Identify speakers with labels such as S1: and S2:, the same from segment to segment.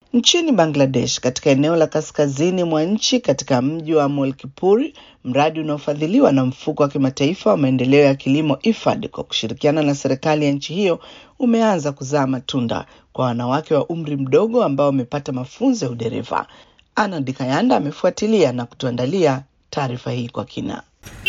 S1: Nchini Bangladesh, katika eneo la kaskazini mwa nchi katika mji wa Molkipur, mradi unaofadhiliwa na mfuko wa kimataifa wa maendeleo ya kilimo IFAD kwa kushirikiana na serikali ya nchi hiyo umeanza kuzaa matunda kwa wanawake wa umri mdogo ambao wamepata mafunzo ya udereva. Ana Dikayanda amefuatilia na kutuandalia taarifa hii kwa kina.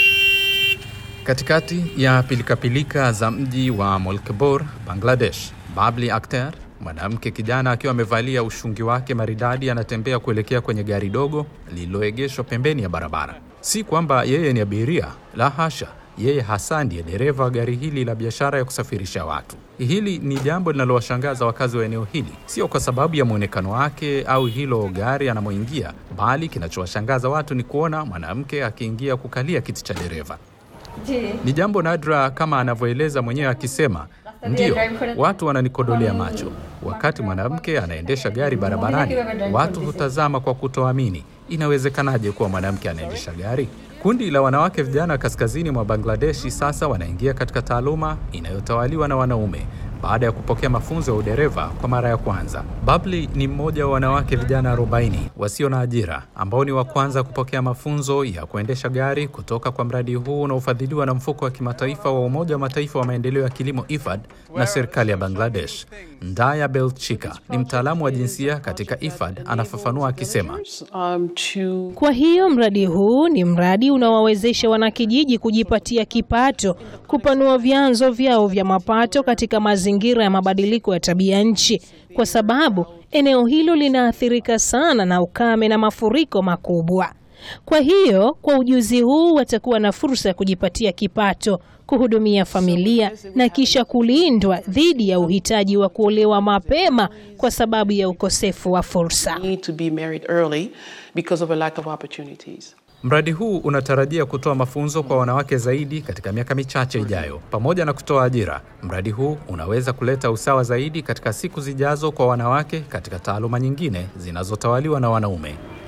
S2: Katikati ya pilikapilika za mji wa Molkebor, Bangladesh, Babli Akhter, mwanamke kijana akiwa amevalia ushungi wake maridadi, anatembea kuelekea kwenye gari dogo lililoegeshwa pembeni ya barabara. Si kwamba yeye ni abiria, la hasha, yeye hasa ndiye dereva wa gari hili la biashara ya kusafirisha watu. Hili ni jambo linalowashangaza wakazi wa eneo hili, sio kwa sababu ya mwonekano wake au hilo gari anamoingia, bali kinachowashangaza watu ni kuona mwanamke akiingia kukalia kiti cha dereva. Ni jambo nadra kama anavyoeleza mwenyewe akisema, ndiyo, watu wananikodolea macho. Wakati mwanamke anaendesha gari barabarani, watu hutazama kwa kutoamini. Inawezekanaje kuwa mwanamke anaendesha gari? Kundi la wanawake vijana kaskazini mwa Bangladeshi sasa wanaingia katika taaluma inayotawaliwa na wanaume baada ya kupokea mafunzo ya udereva kwa mara ya kwanza. Babli ni mmoja wa wanawake vijana 40 wasio na ajira ambao ni wa kwanza kupokea mafunzo ya kuendesha gari kutoka kwa mradi huu unaofadhiliwa na mfuko wa kimataifa wa Umoja wa Mataifa wa maendeleo ya kilimo IFAD na serikali ya Bangladesh. Ndaya Belchika ni mtaalamu wa jinsia katika IFAD, anafafanua akisema,
S3: kwa hiyo mradi huu ni mradi unaowawezesha wanakijiji kujipatia kipato, kupanua vyanzo vyao vya mapato katika mazingira ya mabadiliko ya tabia nchi, kwa sababu eneo hilo linaathirika sana na ukame na mafuriko makubwa. Kwa hiyo kwa ujuzi huu watakuwa na fursa ya kujipatia kipato, kuhudumia familia na kisha kulindwa dhidi ya uhitaji wa kuolewa mapema kwa sababu ya ukosefu wa fursa.
S2: Mradi huu unatarajia kutoa mafunzo kwa wanawake zaidi katika miaka michache ijayo. Pamoja na kutoa ajira, mradi huu unaweza kuleta usawa zaidi katika siku zijazo kwa wanawake katika taaluma nyingine zinazotawaliwa na wanaume.